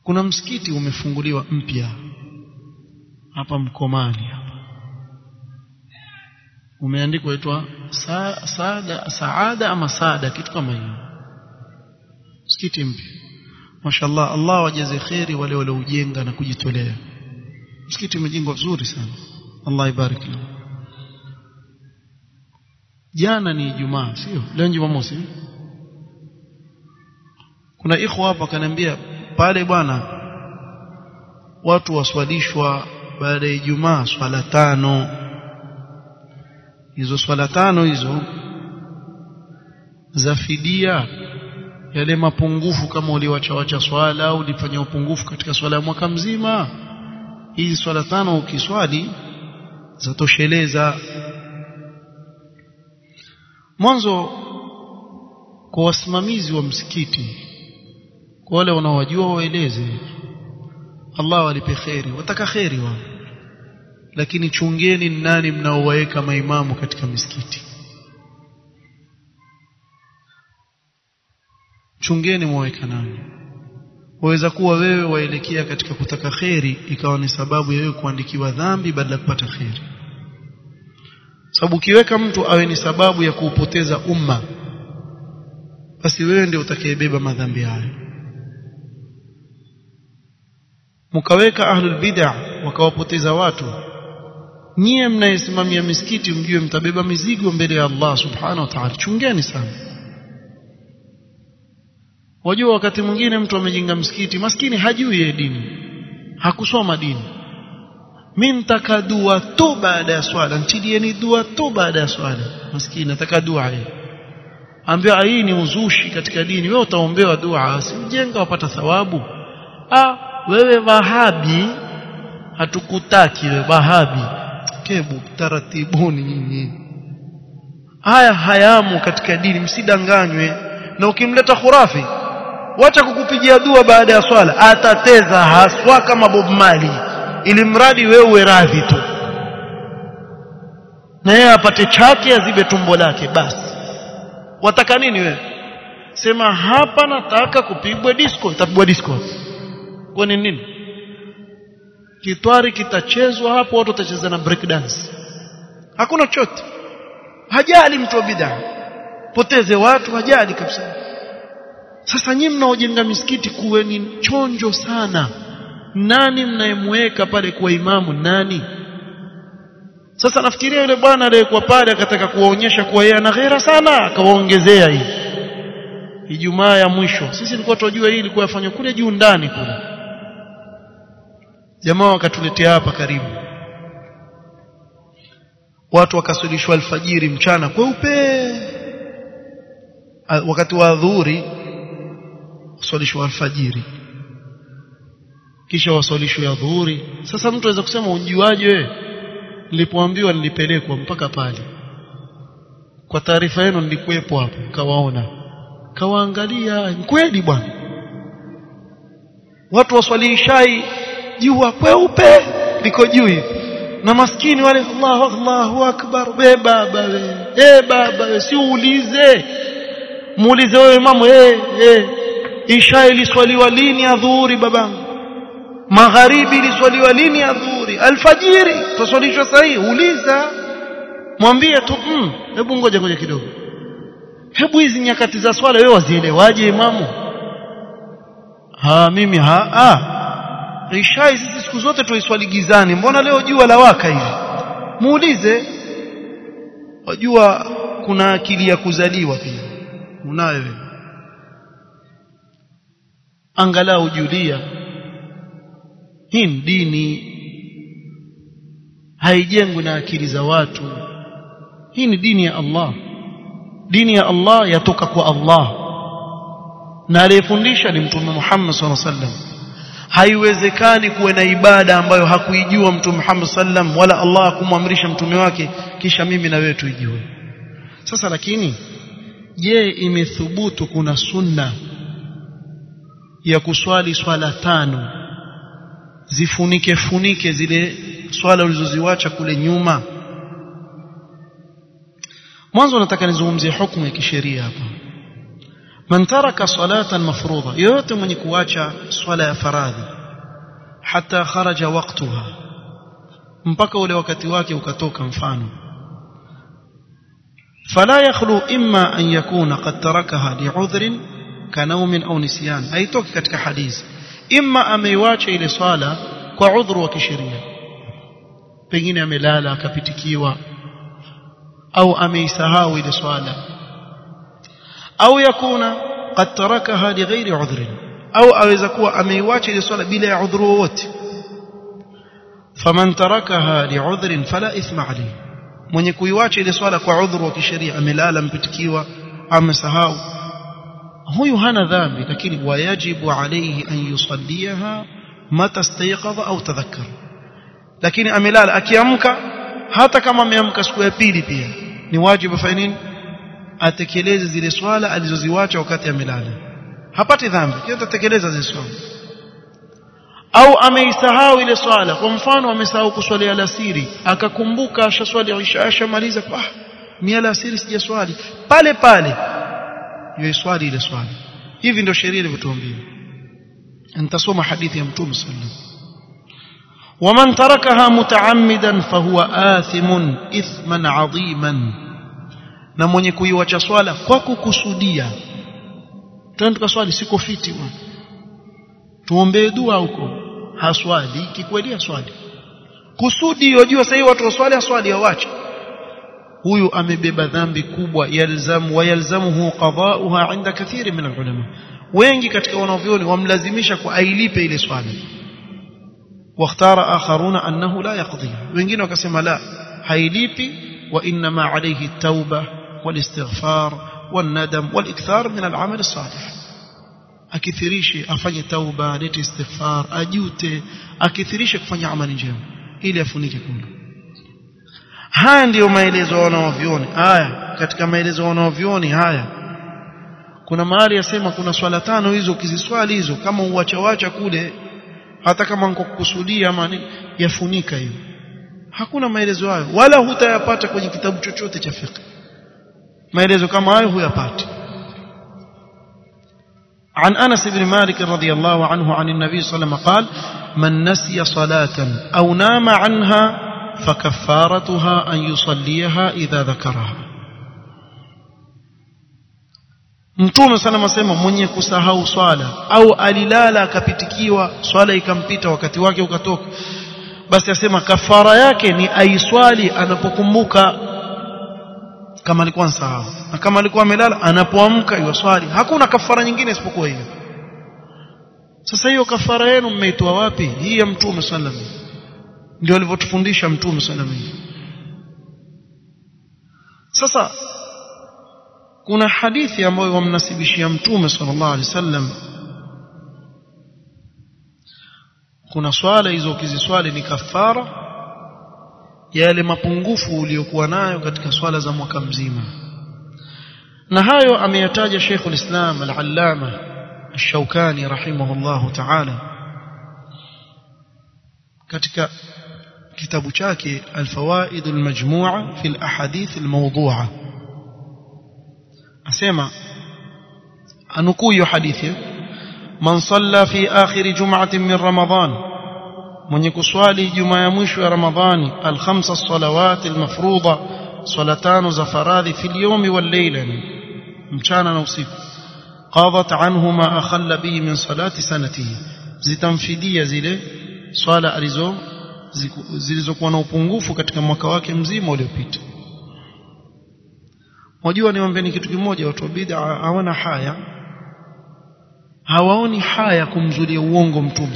kuna msikiti umefunguliwa mpya hapa Mkomani hapa umeandikwa itwa sa, saada saada ama saada kitu kama hiyo msikiti mpya mashallah Allah wajaze khairi wale walioujenga na kujitolea msikiti umejengwa vizuri sana Allah ibarik lahu jana ni Ijumaa sio leo Jumamosi kuna ikhwa hapa kaniambia pale bwana watu waswalishwa baada ya Ijumaa swala tano hizo swala tano hizo za fidia yale mapungufu kama uliwachawacha swala au ulifanya upungufu katika swala ya mwaka mzima hizi swala tano ukiswali zatosheleza mwanzo kwa wasimamizi wa msikiti kwa wale wanaowajua waeleze Allah walipe kheri wataka kheri wao lakini chungeni nani mnaowaweka maimamu katika misikiti chungeni mwaweka nani waweza kuwa wewe waelekea katika kutaka kheri ikawa ni sababu ya wewe kuandikiwa dhambi badala ya kupata kheri sababu ukiweka mtu awe ni sababu ya kuupoteza umma basi wewe ndio utakayebeba madhambi hayo mkaweka ahlul bid'ah wakawapoteza watu nyie mnayesimamia misikiti mjue mtabeba mizigo mbele ya Allah subhanahu wa ta'ala chungeni sana wajua wakati mwingine mtu amejenga msikiti maskini hajui ye dini hakusoma dini mimi nitaka dua tu baada ya swala ntilieni dua tu baada ya swala maskini nataka dua yeye ambia hii ni uzushi katika dini wewe utaombewa dua sijenga wapata thawabu ah wewe wahabi hatukutaki wewe wahabi kebu taratibuni nyinyi haya hayamu katika dini msidanganywe na ukimleta khurafi wacha kukupigia dua baada ya swala atateza haswa kama Bob Marley ili mradi wewe uwe radhi tu na yeye apate chake azibe tumbo lake basi wataka nini wewe sema hapa nataka kupigwa disco itapigwa disco kwa ni nini kitwari kitachezwa hapo watu watacheza na break dance hakuna chochote hajali mtu wa bid'a poteze watu hajali kabisa sasa nyinyi mnaojenga misikiti kuweni chonjo sana nani mnayemweka pale kuwa imamu nani sasa nafikiria yule bwana aliyekuwa pale akataka kuwaonyesha kuwa yeye ana ghera sana akawaongezea hii Ijumaa ya mwisho sisi tulikuwa tunajua hii ilikuwa yafanywa kule juu ndani kule jamaa wakatuletea hapa karibu watu wakaswalishwa alfajiri mchana kweupe wakati wa adhuhuri waswalishwa alfajiri kisha waswalishwa ya dhuhuri sasa mtu aweza kusema unjuaje wewe nilipoambiwa nilipelekwa mpaka pale kwa taarifa yenu nilikuwepo hapo kawaona kawaangalia kweli bwana watu waswalishai jua kweupe liko juu hivi na maskini wale Allahu Allahu akbar we baba we eh baba we si uulize muulize wewe imamu eh eh isha iliswaliwa lini adhuhuri babangu magharibi iliswaliwa lini adhuhuri alfajiri tuswalishwa sahihi uliza mwambie tu mm, hebu ngoja ngoja kidogo hebu hizi nyakati za swala wewe wazielewaje imamu ha mimi ha ah Ishai sisi siku zote tuiswali gizani mbona leo jua la waka hivi muulize wajua kuna akili ya kuzaliwa pia unayo wewe angalau julia hii ni dini haijengwi na akili za watu hii ni dini ya Allah dini ya Allah yatoka kwa Allah na aliyefundisha ni mtume Muhammad sallallahu alaihi wasallam haiwezekani kuwe na ibada ambayo hakuijua mtume Muhammad sallam wala Allah kumwamrisha mtume wake kisha mimi na wewe tuijue sasa lakini je imethubutu kuna sunna ya kuswali swala tano zifunike funike zile swala ulizoziwacha kule nyuma mwanzo nataka nizungumzie hukumu ya kisheria hapa man taraka salatan mafruḍa yote mwenye kuacha swala ya faradhi hata kharaja waqtuha mpaka ule wakati wake ukatoka mfano فلا يخلو إما أن يكون قد تركها لعذر كنوم أو نسيان أي توكي كتك حديث إما أميواche ile swala kwa udhuru wa kisheria pengine amelala akapitikiwa au ameisahau ile swala au yakuna qad tarakaha lighairi udhrin au aweza kuwa ameiwacha ile swala bila ya udhuru wowote faman tarakaha li'udhrin fala ithma alayhi mwenye kuiwacha ile swala kwa udhuru wa kisheria amelala mpitikiwa amesahau huyu hana dhambi lakini wayajibu alayhi an yusalliha mata istayqadha au tadhakkar lakini amelala akiamka hata kama ameamka siku ya pili pia ni wajibu afanye nini atekeleze zile swala alizoziwacha wakati amelala hapati dhambi kile atatekeleza zile swala au ameisahau ile swala kwa mfano amesahau kuswali alasiri akakumbuka ashaswali isha ashamaliza ah ni alasiri sijaswali pale pale yeye swali ile swali hivi ndio sheria ilivyotuambia nitasoma hadithi ya mtume sallallahu ومن تركها متعمدا فهو آثم إثما عظيما na mwenye kuiwacha swala kwa kukusudia twende tukaswali siko fiti bwana tuombee dua huko haswali kikweli haswali kusudi yojua sasa watu waswali haswali hawache huyu amebeba dhambi kubwa yalzamu wa yalzamuhu qada'uha 'inda kathiri min ulama wengi katika wanavyoni wamlazimisha kwa ailipe ile swali واختار آخرون أنه لا يقضي wengine wakasema la hailipi وإنما عليه التوبة والاستغفار والندم والإكثار من العمل الصالح akithirishe afanye tauba alete istighfar ajute akithirishe kufanya amali njema ili afunike kumbe haya ndiyo maelezo wanaovioni haya katika maelezo wanaovioni haya kuna mahali yasema kuna swala tano hizo ukiziswali hizo kama uwachawacha kule hata kama niko kukusudia ama yafunika hiyo hakuna maelezo hayo wala hutayapata kwenye kitabu chochote cha fiqh maelezo kama hayo huyapati عن أنس بن مالك رضي الله عنه عن النبي صلى الله عليه وسلم قال من نسي صلاة أو نام عنها فكفارتها أن يصليها إذا ذكرها Mtume sana masema mwenye kusahau swala au alilala akapitikiwa swala ikampita wakati wake ukatoka basi asema kafara yake ni aiswali anapokumbuka kama alikuwa nsahau na kama alikuwa amelala anapoamka yuswali hakuna kafara nyingine isipokuwa hiyo sasa hiyo kafara yenu mmeitoa wapi hii ya mtume sallallahu alaihi ndio alivyotufundisha mtume sallallahu alaihi sasa kuna hadithi ambayo wamnasibishia mtume sallallahu alaihi wasallam kuna swala hizo ukiziswali ni kafara ya yale mapungufu uliyokuwa nayo katika swala za mwaka mzima na hayo ameyataja Sheikhul Islam Al-Allama Ash-Shawkani rahimahullahu ta'ala katika kitabu chake Al-Fawaid Al-Majmu'a fi Al-Ahadith Al-Mawdu'a asema anukuu hiyo hadithi man salla fi akhir jum'atin min ramadan mwenye kuswali juma ya mwisho ya ramadhani al-khamsa salawat al-mafruḍa swala tano za faradhi fi al-yawm wal-layla mchana na usiku qadat anhu ma akhalla bihi min salati sanatihi zitamfidia zile swala alizo zilizokuwa na upungufu katika mwaka wake mzima uliopita Wajua niwaambieni kitu kimoja watu wa bid'a hawana haya. Hawaoni haya kumzulia uongo mtume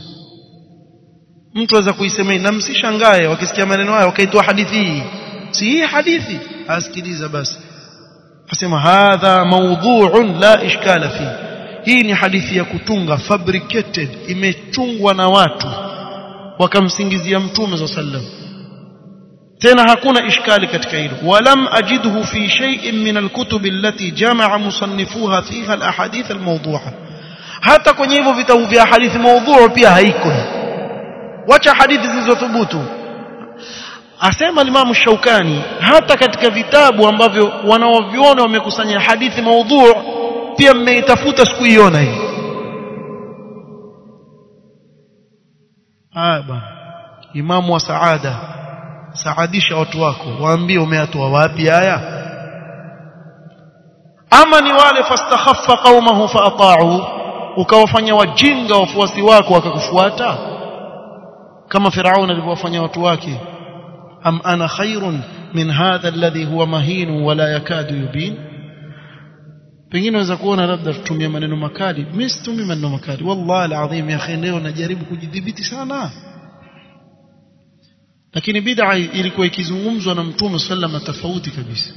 Mtu aweza kuisema na msishangae wakisikia maneno hayo wakaitoa hadithi hii. Si hii hadithi, asikiliza basi. Asema hadha mawdhu'un la ishkala fi. Hii ni hadithi ya kutunga fabricated, imechungwa na watu wakamsingizia mtume sallallahu tena hakuna ishkali katika hilo walam ajidhu fi shay'in min alkutub allati jamaa musannifuha fiha alahadith almawdu'a hata kwenye hivyo vitabu vya hadithi mawdhu'u pia haiko wacha hadithi zilizothubutu asema Imam Shaukani hata katika vitabu ambavyo wanaoviona wamekusanya hadithi mawdhu'u pia mmeitafuta sikuiona hii haya bwana imamu wa saada saadisha watu wako waambie umeatoa wapi haya ama ni wale fastakhaffa qaumahu faata'u ukawafanya wajinga wafuasi wako wakakufuata kama firaun alivyowafanya watu wake am ana khairun min hadha alladhi huwa mahin wala yakadu yubin pengine unaweza kuona labda tutumia maneno makali mimi situmii maneno makali wallahi alazim ya akhi leo najaribu kujidhibiti sana lakini bid'a ilikuwa ikizungumzwa na mtume sallama tofauti kabisa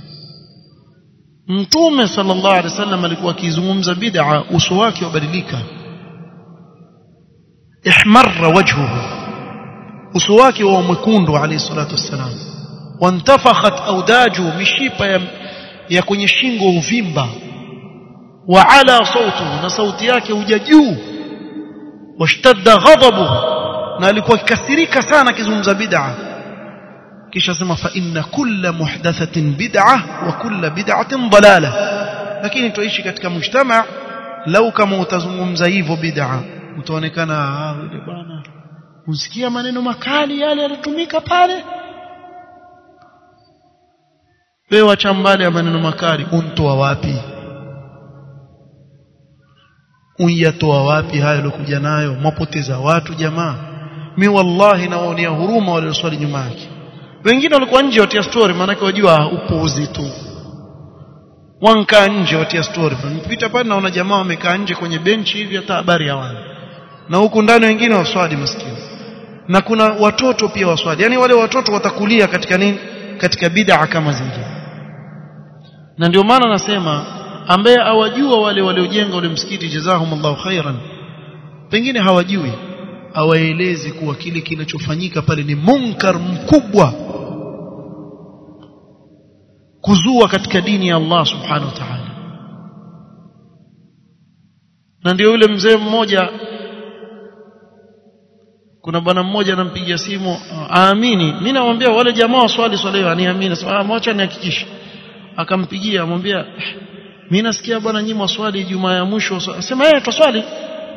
mtume sallallahu alaihi wasallam alikuwa akizungumza bid'a uso wake wabadilika ihmarra wajhuhu uso wake wa mwekundu alayhi salatu wassalam wantafakhat awdaju mishipa ya, ya kwenye shingo uvimba wa ala sautuhu na sauti yake huja juu washtadda ghadabuhu na alikuwa akikasirika sana akizungumza bid'a kisha sema fa inna kulla muhdathatin bid'ah wa kulla bid'atin dalala lakini tuishi katika mujtama lau kama utazungumza hivyo bid'a utaonekana ah yule bwana usikia maneno makali yale yalitumika pale wewe acha mbali ya maneno makali untoa wapi unyatoa wapi hayo lokuja nayo mapoteza watu jamaa mi wallahi nawaonea huruma wale waswali nyuma yake wengine walikuwa nje watia story maana wajua upuuzi tu wankaa nje watia story mpita pale naona jamaa wamekaa nje kwenye benchi hivi hata habari hawana na huku ndani wengine waswali maskini na kuna watoto pia waswali yani wale watoto watakulia katika nini katika bid'a kama zile na ndio maana nasema ambaye awajua wale waliojenga ule msikiti jazahumullahu khairan pengine hawajui hawaelezi kuwa kile kinachofanyika pale ni munkar mkubwa kuzua katika dini ya Allah subhanahu wa ta'ala na ndio yule mzee mmoja kuna bwana mmoja anampigia simu aamini mimi namwambia wale jamaa waswali swali aniamini sema mwacha nihakikishe akampigia amwambia mimi nasikia bwana nyinyi mwaswali Ijumaa ya mwisho sema yeye twaswali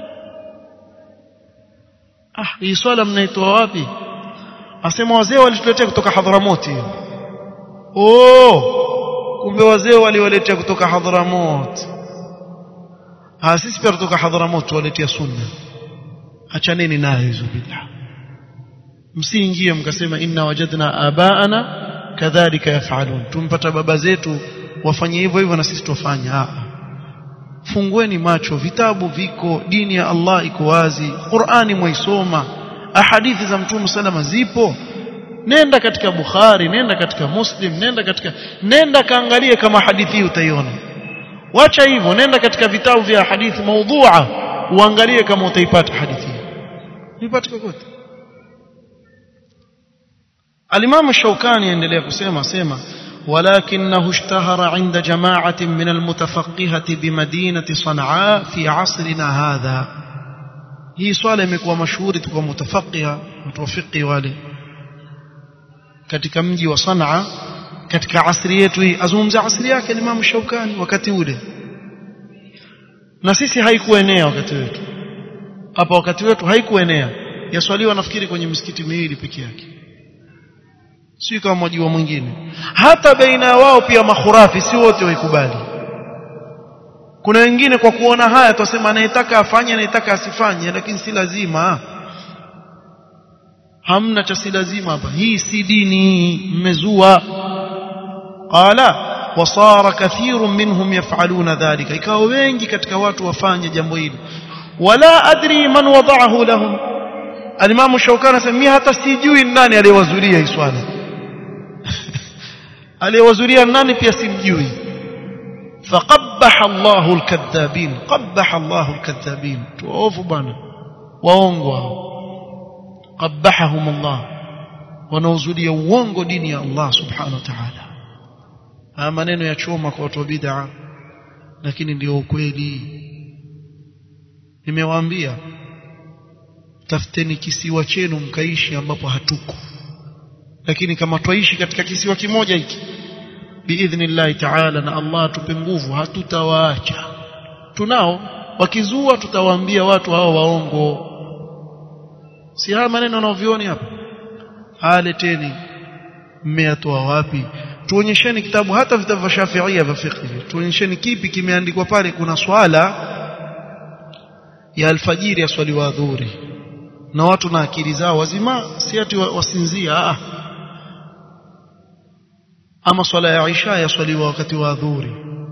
ah hii swala mnaitoa wapi asema wazee walituletea kutoka Hadhramoti oh kumbe wazee waliwaletea kutoka Hadhramot ah sisi pia kutoka Hadhramot waletea sunna achaneni nayo hizo bid'a msiingie mkasema inna wajadna abaana kadhalika yafalun tumpata baba zetu wafanye hivyo hivyo na sisi tufanye ah fungueni macho vitabu viko dini ya Allah iko wazi Qur'ani mwaisoma ahadithi za mtume salama zipo nenda katika Bukhari nenda katika Muslim nenda katika nenda kaangalie kama hadithi utaiona wacha hivyo nenda katika vitabu vya hadithi maudhu'a uangalie kama utaipata hadithi ipate kokote Al-Imam Shawkani endelea kusema sema ولكنه اشتهر عند جماعة من المتفقهة بمدينة صنعاء في عصرنا هذا hii swala imekuwa mashuhuri kwa mutafaqiha mutawafiki wale katika mji wa Sanaa katika asri yetu hii azungumza asri yake Imam Shaukani wakati ule na sisi haikuenea wakati wetu hapa wakati wetu haikuenea yaswaliwa nafikiri kwenye misikiti miwili peke yake si kama mwajua mwingine hata baina wao pia makhurafi si wote waikubali kuna wengine kwa kuona haya tutasema anayetaka afanye anayetaka asifanye lakini si lazima hamna cha si lazima hapa hii si dini mmezua qala wasara kathirun minhum yafaluna dhalika ikawa wengi katika watu wafanye jambo hili wala adri man wada'ahu lahum alimamu shaukani anasema hata sijui nani aliyewazulia hii swala aliyewazulia nani pia simjui فقبح الله الكذابين قبح الله الكذابين tuovu bwana waongo قبحهم الله wanaozulia uongo dini ya Allah subhanahu wa ta'ala haya maneno ya choma kwa watu wa bid'a lakini ndio ukweli nimewaambia tafuteni kisiwa chenu mkaishi ambapo hatuko lakini kama twaishi katika kisiwa kimoja hiki biidhnillahi ta'ala na Allah atupe nguvu hatutawaacha tunao wakizua tutawaambia watu hao waongo si haya maneno wanaovioni hapa aleteni mmeyatoa wapi tuonyesheni kitabu hata vitabu vya Shafi'ia vya fiqh tuonyesheni kipi kimeandikwa pale kuna swala ya alfajiri ya swali wa adhuri na watu na akili zao wazima si ati wasinzia ah ama swala ya Isha ya swali wakati wa adhuri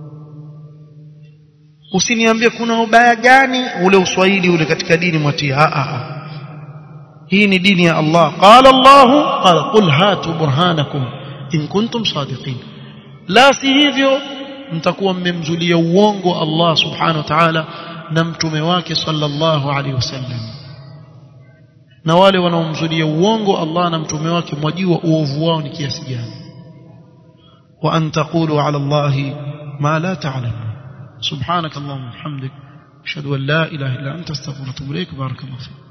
usiniambie kuna ubaya gani ule uswahili ule katika dini mwatia ah ah hii ni dini ya Allah qala Allah qala qul hatu burhanakum in kuntum sadiqin la si hivyo mtakuwa mmemzulia uongo Allah subhanahu wa ta'ala na mtume wake sallallahu alaihi wasallam na wale wanaomzulia uongo Allah na mtume wake mwajua uovu wao ni kiasi gani wa an taqulu ala Allah ma la ta'lamun subhanak allahumma wa bihamdik ashhadu an la ilaha illa anta astaghfiruka wa atubu ilaik barakallahu